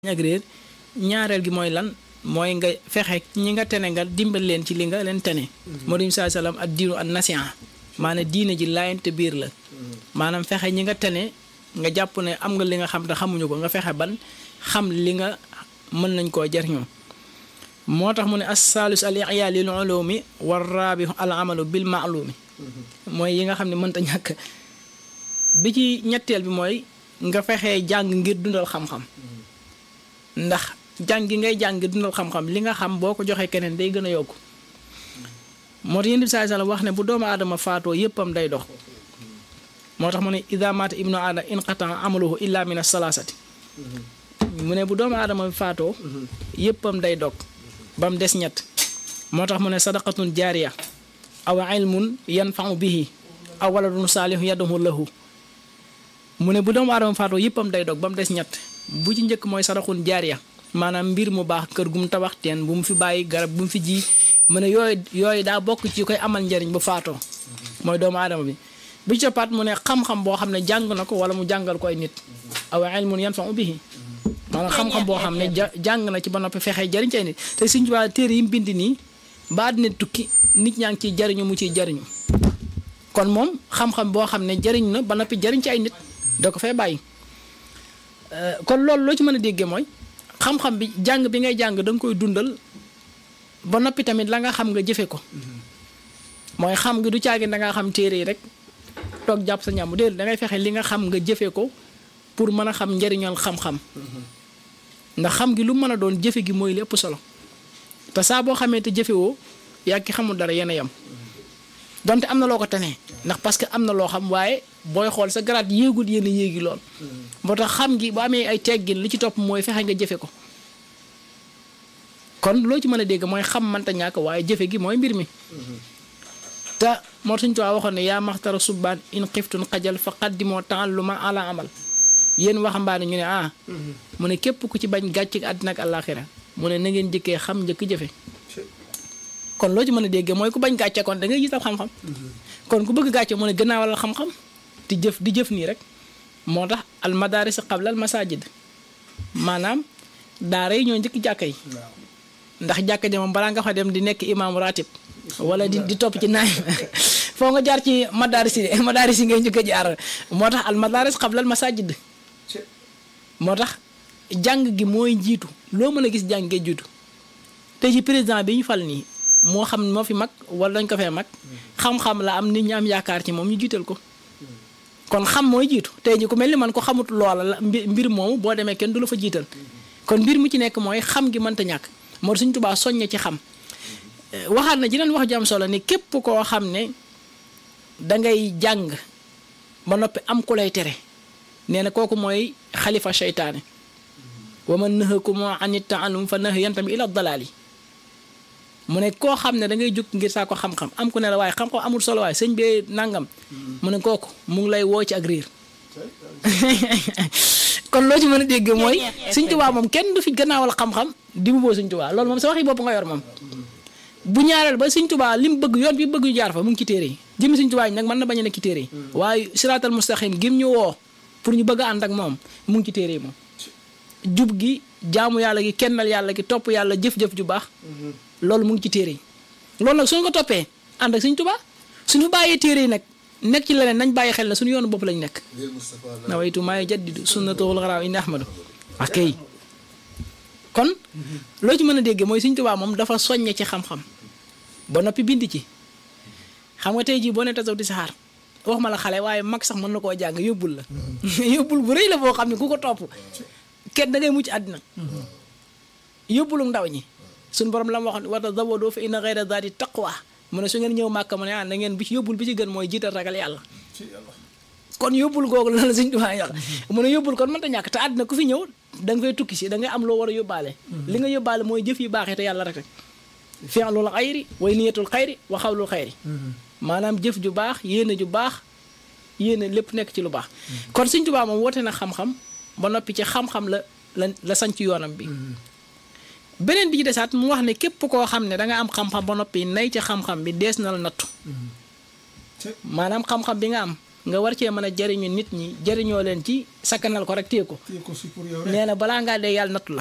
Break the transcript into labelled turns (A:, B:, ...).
A: ak réer ñaareel gi mooy lan mooy nga fexe ñi nga tene nga dimbal leen ci li nga leen tene moo di saa salaam ak diinu ak nasiha maanaam diine ji laayante biir la maanaam fexe ñi nga tene nga jàpp ne am nga li nga xam te xamuñu ko nga fexe ban xam li nga mën nañ koo jariñoo moo tax mu ne as-saalus al i'yaa lil ulumi war raabihu al amalu bil ma'lumi mooy yi nga xam ne mënta ñàkk bi ci ñetteel bi mooy nga fexe jàng ngir dundal xam-xam ndax jàng gi ngay jàng dundal xam-xam li nga xam boo ko joxee keneen day gën a yokku moo tax yéen bi saa sallam wax ne bu doomu aadama faatoo yëppam day dox moo tax mu ne ida maata ibnu aadama inqata amaluhu illa min as-salaasati mu ne bu doomu aadama bi faatoo yëppam day dog ba mu des ñett moo tax mu ne sadaqatun jaariya aw ilmun yanfau bihi aw waladun saalihu yadahu lahu mu ne bu doomu aadama faatoo yëppam day dog ba mu des ñett bu ci njëkk mooy sadaxun jaariya maanaam mbir mu baax kër gu mu tabax teen bu mu fi bàyyi garab bu mu fi ji mu ne yooyu yooyu daa bokk ci koy amal njariñ bu faatoo mooy doomu aadama bi bi ci paat mu ne xam-xam boo xam ne jàng na ko wala mu jàngal ko ay nit aw ilmun yanfa'u bihi maanaam xam-xam boo xam ne jàng na ci ba noppi fexe jariñ ci ay nit te suñ waa téere yi mu bind nii ba dina tukki nit ñaa ngi ciy jariñu mu ciy jariñu kon moom xam-xam boo xam ne jariñ na ba noppi jariñ ci ay nit da ko fee bàyyi kon loolu loo ci mën a déggee mooy xam-xam bi jàng bi ngay jàng da nga koy dundal ba noppi tamit la nga xam nga jëfe ko mooy xam nga du caagi da ngaa xam téere yi rek toog jàpp sa ñàmm déedéet da ngay fexe li nga xam nga jëfe ko pour mën a xam njariñal xam-xam ndax xam gi lu mën a doon jëfe gi mooy lépp solo te saa boo xamee te jëfe woo yaa ki xamul dara yéen a yem donte am na loo ko tenee ndax parce que am na loo xam waaye booy xool sa garaat yéegul yéen a yéegi lool moo tax xam gi bu amee ay teggin li ci topp mooy fexe nga jëfe ko kon loo ci mën a dégg mooy xam mënta ñàkk waaye jëfe gi mooy mbir mi te moo suñ tuwaa waxoon ne yaa maxtara subbaan in xiftun xajal fa qaddimoo ta'alluma ala amal yéen waxambaane ñu ne ah mu ne képp ku ci bañ gàcc àddina ak àllaaxira mu ne na ngeen jëkkee xam njëkk jëfe kon loo ci mën a dégg mooy ku bañ gàcce kon da ngay gis ab xam-xam kon ku bëgg gàcce mu ne gënaawalal xam-xam di jëf di jëf nii rek moo tax al madaris qabla al masajid maanaam daara yi ñoo njëkk jàkka yi ndax jàkka ji moom balaa nga fa dem di nekk imam ratib wala di di topp ci naay foo nga jaar ci madaris yi madaris yi ngay njëkk a jaar moo tax al madaris qabla al masajid moo tax jàng gi mooy jiitu loo mën a gis jàng gee jiitu te ci président bi ñu fal nii moo xam moo fi mag wala dañ ko fee mag xam-xam la am nit ñi am yaakaar ci moom ñu jiital ko kon xam mooy jiitu tey ji ku mel ni man ko xamut loola la mbir moomu boo demee kenn du la fa jiital kon mbir mu ci nekk mooy xam gi mënta ñàkk moo suñ tubaa soññe ci xam waxaat na jeneen wax ju am solo ni képp koo xam ne dangay jàng ba noppi am ku lay tere nee na kooku mooy xalifa seytaane wa man nahakum an ta'allum fa nahyan tamit ila dalaali mu ne koo xam ne da ngay jóg ngir saa ko xam-xam am ku ne la waaye xam-xam amul solo waaye sëñ bee nangam mu ne kooku mu ngi lay woo ci ak riir kon loo ci mën a dégg mooy Sëñ Tuubaa moom kenn du fi gannaawal xam-xam di mu boo Sëñ Tuubaa loolu moom sa waxi bopp nga yor moom bu ñaareel ba Sëñ Tuubaa li mu bëgg yoon bi bëgg ñu jaar fa mu ngi ci téere yi jëmi Sëñ Tuubaa yi nag mën na bañ a nekk ci téere yi waaye siraatal mustaqim gim ñu woo pour ñu bëgg a ànd ak moom mu ngi ci téere yi moom jub gi jaamu yàlla gi kennal yàlla gi topp yàlla jëf-jëf ju baax loolu mu ngi ci téere yi loolu nag suñu ko toppee ànd ak Sëñ Tuubaa suñu bàyyee téere yi nag nekk ci leneen nañ bàyyi xel na suñu yoonu bopp lañ nekk nawaytu maay jaddidu sunnatul xaraaw indi ahmadu ak kon loo ci mën a déggee mooy Sëñ Tuubaa moom dafa soññe ci xam-xam ba noppi bind ci xam nga tey jii boo ne tasaw di saxaar wax ma la xale waaye mag sax mën na koo jàng yóbbul la yóbbul bu rëy la boo xam ne ku ko topp kenn da ngay mucc àddina yóbbulu ndaw ñi suñu borom la ma waxoon wata zawadoo fa inna xayra zaati taqwa mu ne su ngeen ñëw màkka mu ne ah na ngeen bi ci yóbbul bi ci gën mooy jiital ragal yàlla kon yóbbul googu la la suñ duwaa wax mu ne yóbbul kon mënta ñàkk te àddina ku fi ñëw da nga fay tukki si da ngay am loo war a yóbbaale li nga yóbbaale mooy jëf yi baaxee te yàlla rek rek fi'lul xayri way niyatul xayri wa xawlul xayri maanaam jëf ju baax yéene ju baax yéene lépp nekk ci lu baax kon suñ tubaa moom woote na xam-xam ba noppi ci xam-xam la la la sañ ci yoonam bi beneen bi ci desaat mu wax ne képp koo xam ne da nga am xam-xam ba noppi nay ci xam-xam bi dees na la nattu maanaam xam-xam bi nga am nga war cee mën a jariñu nit ñi jariñoo leen ci sakkanal ko rek téye ko
B: téye ko si pour yow rek
A: nee na balaa ngaa dee yàlla nattu la